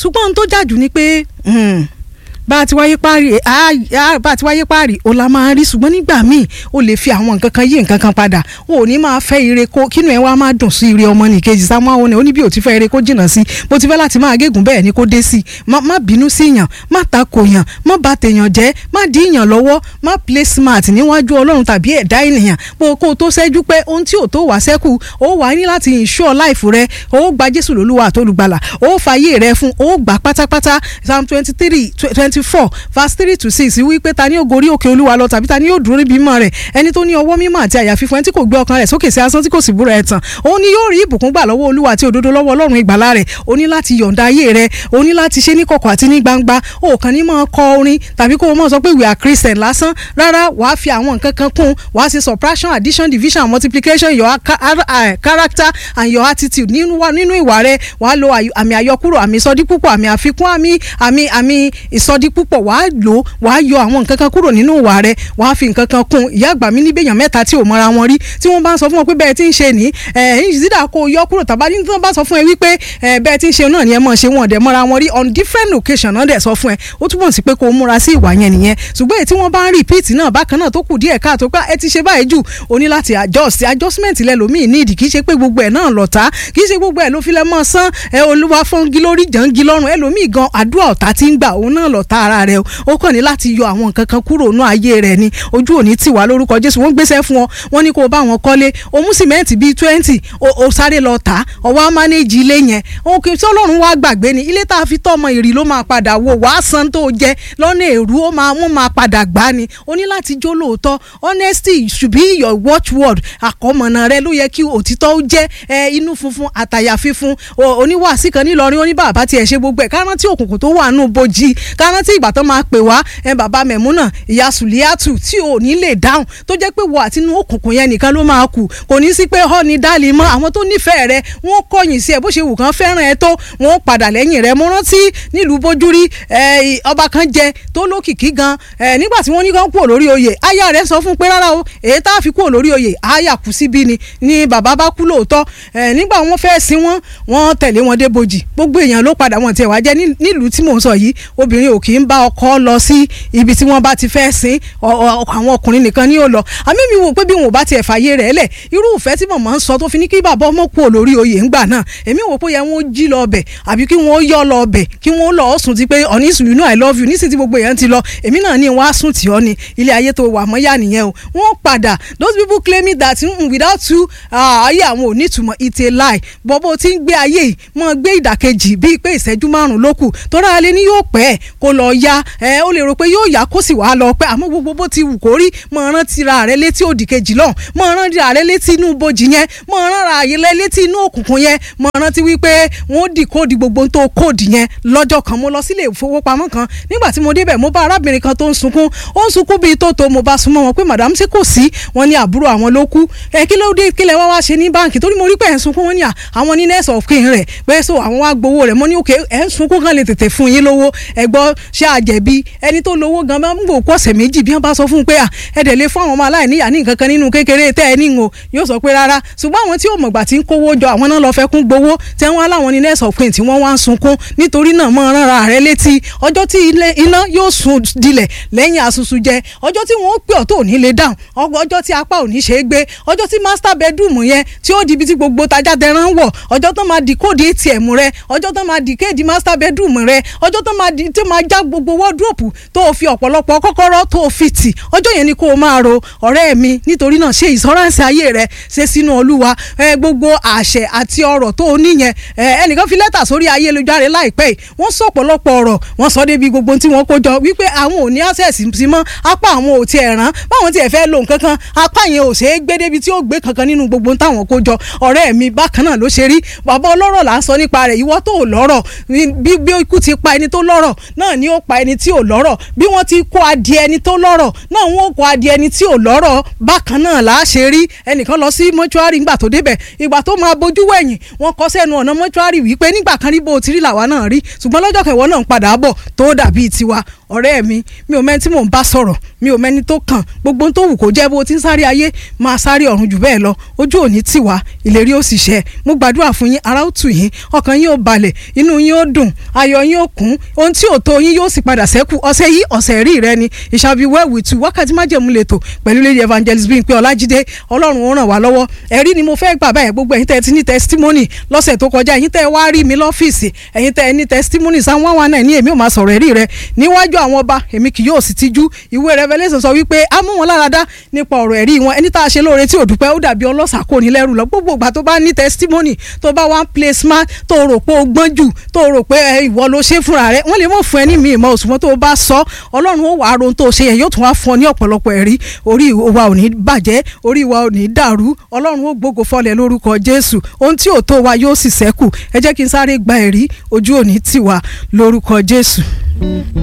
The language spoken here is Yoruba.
ṣùgbọ́n ohun tó jàjù ni pé bá a ti wáyé páàrí bá a ti wáyé páàrí o la máa rí ṣùgbọ́n nígbà míì o lè fi àwọn nǹkan kan yí nǹkan kan padà o ò ní máa fẹ́ ire kó kínú ẹ wá máa dùn sí ire ọmọ nìkejì sáwọn àwọn ẹ̀ ó ní bí o ti fẹ́ ire kó jìnnà sí bó ti fẹ́ láti máa gégùn bẹ́ẹ̀ ni kó dé sí má bínú sí yàn má takò yàn má bà tèèyàn jẹ́ má dí yàn lọ́wọ́ má play smart níwájú ọlọ́run tàbí ẹ̀dá ènìyàn bó kó o tó ṣẹ́jú pé ohun tí ò tó wá sẹ́kù ó wà ní láti ensure life rẹ ó gba Jésù lólúwa àtolùgbàlà ó fàyè rẹ fún ó gbà pátápátá Psalm twenty three twenty four verse three to six wípé ta ni yóò gorí òkè olúwa lọ tàbí ta ni yóò dúró níbi mímọ́ rẹ̀ ẹni tó ní ọwọ́ mímọ́ àti àyà fífún ẹni tí kò gbé ọkàn rẹ̀ sókè sí asán tí kò sì búra ẹ̀tàn òun ni yóò rí ìbùkún gbà lọ́wọ́ olúwa àti òdodo lọ́wọ́ ọlọ́run ìgbàlà rẹ̀ o ní láti yọ̀ǹda ayé rẹ̀ o ní láti ṣe ní kọ̀kọ̀ àti ní gbangba o kàn ní máa kọ orin tàbí kó o máa sọ pé we are Christian lásán rárá wàá fi àwọn nǹkan kan kún wàá ṣe subtraction addition division and multiplication your character and your attitude nínú ìwà rẹ̀ wàá lo àmì àyọkúrò àmì ìsọdípúpọ̀ àmì àfikún àmì àmì àmì ìsọdípúpọ̀ wàá lò wàá yọ àwọn nǹkan kan kúrò nínú ìwà rẹ wàá fi nǹkan kan kún ìyá àgbà mi níbẹ̀yàn mẹ́ta tí ò mọra wọn rí tí wọ́n bá ń sọ fún wọn pé bẹ́ẹ̀ tí ń ṣe ní ìṣídà kó yọ kúrò tàbá ní tí wọ́n bá sọ fún ẹ wípé bẹ́ẹ̀ tí ń ṣe náà ni ẹ mọ̀ ṣe wọn dẹ̀ mọ́ra wọn rí on different occasion náà dẹ̀ sọ fún ẹ ó túbọ̀ sí pé kó o múra sí ìwà yẹn nìyẹn ṣùgbọ́n èyí tí wọ́n bá ń repeat náà bákan náà tó kù díẹ̀ káàtó pé ẹ ti ṣe báyìí jù o ní láti adjust adjustment lẹ́lòmíì ní ìdí kì í ṣe pé gbogbo ẹ̀ náà lọ̀tá kì í ṣe gbogbo ẹ̀ ló fi lẹ́ mọ́ sán ẹ olúwa fọ́ngi lórí jàǹgi lọ́rùn ẹlòmíì gan àdúrà ọ̀tá ti ń gbà òun náà lọ̀tá ara rẹ ó kàn ní láti yọ àwọn nǹkan kan kúrò nú ayé rẹ ni ojú òní tì wá lórúkọ jésù wọ́n gbéṣẹ́ fún ọ wọ́n ní kó o bá wọn kọ́lé o mú sìmẹ́ǹtì bíi twenty o sáré lọ tà ọwọ́ á mánéjì ilé yẹn òun kì í tí ọlọ́run wá gbàgbé ni ilé tá a fi tọ́mọ ìrì ló máa padà wò wá san tó jẹ lọ́nà èrú ó máa wọ́n máa padà gbá ni o ní láti jó lóòótọ́ honesty should be your watchword àkọ́mọ̀nà rẹ ló yẹ kí òtítọ́ ó jẹ́ ẹ inú funfun àtàyà fífun oníwàásí kan nílọrin oníbàbá tiẹ̀ ṣe gbogbo ẹ̀ kárántí òkùnkùn tó wà nù bojì kárántí ìgbà tó máa pè wá ẹ bàbá mẹ̀múnà ìyá sùlíàtù tí ò ní lè dáhùn tó jẹ́ pé wọ àtinú òkùnkùn yẹn nìkan ló máa kù kò ní sí pé họ ní dálì mọ́ àwọn tó nífẹ̀ẹ́ rẹ wọ́n kọ̀yìn sí ẹ bó ṣe wù kán fẹ́ràn ẹ tó wọ́n padà lẹ́yìn rẹ mo rántí nílùú bójúrí ọba kan jẹ tó lókìkí gan nígbà tí wọ́n ní kán kúrò lórí oyè aya rẹ sọ fún pé rárá o èyí tá a fi kúrò lórí oyè aya kù síbí ni ni bàbá bá kú lóòótọ́ nígbà wọ́n fẹ́ sin wọ́n wọ́n tẹ̀lé wọn dé bojì gbogbo èèyàn ló padà wọn tiẹ̀ wá jẹ́ nílùú tí mò ń sọ yìí obìnrin ò kì í bá ọkọ lọ sí ibi tí wọ́n bá ti fẹ́ sin àwọn ọkùnrin nìkan ni ó lọ àmì mi wò pé bí wọn ò bá tiẹ̀ fàyè rẹ̀ lẹ̀ irú ìfẹ́ tí màmá ń sọ tó fi ní kí bàbá ọmọ kú olórí oyè ńgbà náà èmi wò pé yẹ wọn jí lọ ọbẹ̀ àbí kí wọn yọ lọ ọbẹ̀ kí wọn lọ sùn ti pé ọ̀ní you know I love you nísìsiyìí tí gbogbo èèyàn ti lọ èmi náà ní wọn á sùn tì ọ́ ni ilé ayé tó wà mọ́ yá nìyẹn o wọ́n padà those people claiming that mm, without you ayé àwọn ò ní ìtumọ̀ it's a lie bọ́bọ́ tí ń gbé ayé yìí mọ́ gbé ìdàkejì bíi pé ìṣẹ́jú márùn-ún ló kù tọ́ra alẹ́ ní yóò pẹ́ kó lọ ya ẹ ó lè rò pé yóò yá kó sì wá lọ pẹ́ àmọ́ gbogbo bó ti wù kó rí mọ̀ rántí ra rẹ létí òdì kejì lọ́hùn mọ̀ rántí ra rẹ létí inú bojì yẹn mọ̀ rán ra rẹ létí inú òkùnkùn yẹn mọ̀ rántí wípé wọ́n dì kóòdì gbogbo tó kóòdì yẹn lọ́jọ́ kan mo lọ sílé ìfowópamọ́ kan nígbà tí mo débẹ̀ mo bá arábìnrin kan tó ń sunkún ó ń sunkún bíi tó tó mo bá súnmọ́ wọn pé madam ṣé kò sí wọn ní àbúrò àwọn ló kú ẹ kí ló dé kí lẹ wá wá ṣe ní báǹkì torí mo rí pé ẹ̀ ń sunkún wọn ní àwọn ní nurse of kin rẹ̀ pé so àwọn wá gbowó rẹ̀ mo ní òkè ẹ̀ ń sunkún kan lè tètè fún yín lówó ẹ gbọ́ ṣé àjẹbí ẹni tó lówó gan bá ń gbò kó ọ̀sẹ̀ méjì bí wọ́n bá sọ fún un pé à ẹ dẹ̀ lè fún àwọn ọmọ aláìníyà ní nǹkan kan nínú kékeré tẹ́ ẹ ní ń o yóò sọ pé rárá ṣùgbọ́n àwọn tí ò mọ̀gbà tí ń kówó jọ àwọn náà lọ fẹ́ kún gbowó tí wọ́n láwọn ní nurse of kin tí wọ́n wá ń sunkún nítorí náà mọ́ rárá rẹ létí ọjọ́ tí iná yóò sun dilẹ̀ lẹ́yìn asusu jẹ ọjọ́ tí wọ́n pè ọ́ tó ní lè dáhùn ọjọ́ tí apá ò ní ṣe é gbé ọjọ́ tí master bedroom yẹn tí ó di ibi tí gbogbo tajà tẹran wọ̀ ọjọ́ tó máa di kóòdì atm rẹ ọjọ́ tó máa di kéèdì master bedroom rẹ ọjọ́ tó máa di tó máa já gbogbo wardrobe tó o fi ọ̀pọ̀lọpọ̀ kọ́kọ́rọ́ tó o fi tì ọjọ́ yẹn ni kó o máa ro ọ̀rẹ́ mi nítorí náà ṣe ìsọ́ránsì ayé rẹ ṣe sínú olúwa gbogbo àṣẹ àti ọ̀rọ̀ tó o níyẹn ẹnìkan fi lẹ́tà sórí ayélujára láìpẹ́ yìí wọ́n sọ ọ̀pọ̀lọpọ̀ ọ̀rọ̀ wọ́n sọ débi gbogbo tí wọ́n kó jọ wípé àwọn ò ní access sí mọ́ apá àwọn ò tiẹ̀ rán báwọn tiẹ̀ fẹ́ lo nǹkan kan apá yẹn ò ṣeé gbé débi tí ó gbé kankan nínú gbogbo táwọn kó jọ ọ̀rẹ́ mi bákan náà ló ṣe rí bàbá ọlọ́rọ̀ là ń sọ nípa rẹ̀ ìwọ tó lọ́rọ̀ bí bí ikú ti pa ẹni tó lọ́rọ̀ náà ni ni ó pa ẹni tí ò lọ́rọ̀ bí wọ́n ti kó adìẹ ẹni tó lọ́rọ̀ náà wọ́n kó adìẹ ẹni tí ò lọ́rọ̀ bákan náà là á ṣe rí ẹnìkan lọ sí mọ́ṣúárì ńgbà tó débẹ̀ ìgbà tó máa bójú wẹ̀yìn wọ́n kọ́ sẹ́nu ọ̀nà mọ́ṣúárì wípé nígbà kan rí bó o ti rí làwa náà rí ṣùgbọ́n lọ́jọ́ kẹwọ́ náà ń padà bọ̀ tó dàbí tiwa ọ̀rẹ́ mi mi ò mẹ́ni tí mò ń bá sọ̀rọ̀ mi ò mẹ́ni tó kàn gbogbo tó wù kó jẹ́ bó ti ń sáré ayé máa sáré ọ̀run jù bẹ́ẹ̀ lọ ojú òní tiwa ìlérí ó sì ṣẹ mo gbàdúrà fún yín ara ó tù yín ọkàn yín ó balẹ̀ inú yín ó dùn ayọ̀ yín ó kún ohun tí ò tó yín yóò sì padà sẹ́kù ọ̀sẹ̀ yìí ọ̀sẹ̀ rí rẹ ni it shall be well with you wákàtí májèmú lẹ́tọ̀ pẹ̀lú lady evangelist Bímpé Ọlájídé ọlọ́run ó ràn wá lọ́wọ́ ẹ̀rí ni mo fẹ́ gbà báyìí gbogbo ẹ̀yin tẹ́ ẹ ti ní testimony lọ́sẹ̀ tó kọjá ẹ̀yin tẹ́ ẹ wá rí mi lọ́fíìsì ẹ̀yin tẹ́ ẹ ní testimony sáwọn wá wá náà ní èmi ò máa sọ̀rọ̀ ẹ̀rí rẹ níwájú àwọn ọba èmi kì yóò sì tijú ìwé Revelation sọ wípé a mú wọn lára dá nípa ọ̀rọ̀ ẹ̀rí wọn ẹni tá a ṣe lóore tí ò dúpẹ́ ó dàbí ọlọ́sà kò ní lẹ́rù lọ gbogbo ìgbà tó bá ní testimony tó bá wá ń play smart tó rò pé o gbọ́n jù tó rò pé ìwọ ló ṣe fúnra rẹ wọ́n lè mọ̀ fún ẹ ní mi ìmọ̀ òṣùwọ̀n tó bá sọ ọlọ́run ó wàá ron tó ṣe yẹn yóò tún wá fún ọ ní ọ̀pọ̀lọpọ̀ ẹ̀rí orí wa ò ní bàjẹ́ orí wa ò ní dàrú ọlọ́run ó gbógo fọlẹ̀ lórúkọ Jésù ohun tí ò tó wa yóò sì ṣẹ́kù ẹ jẹ́ kí n sáré gba ẹ̀rí ojú òní tiwa lórúkọ Jésù.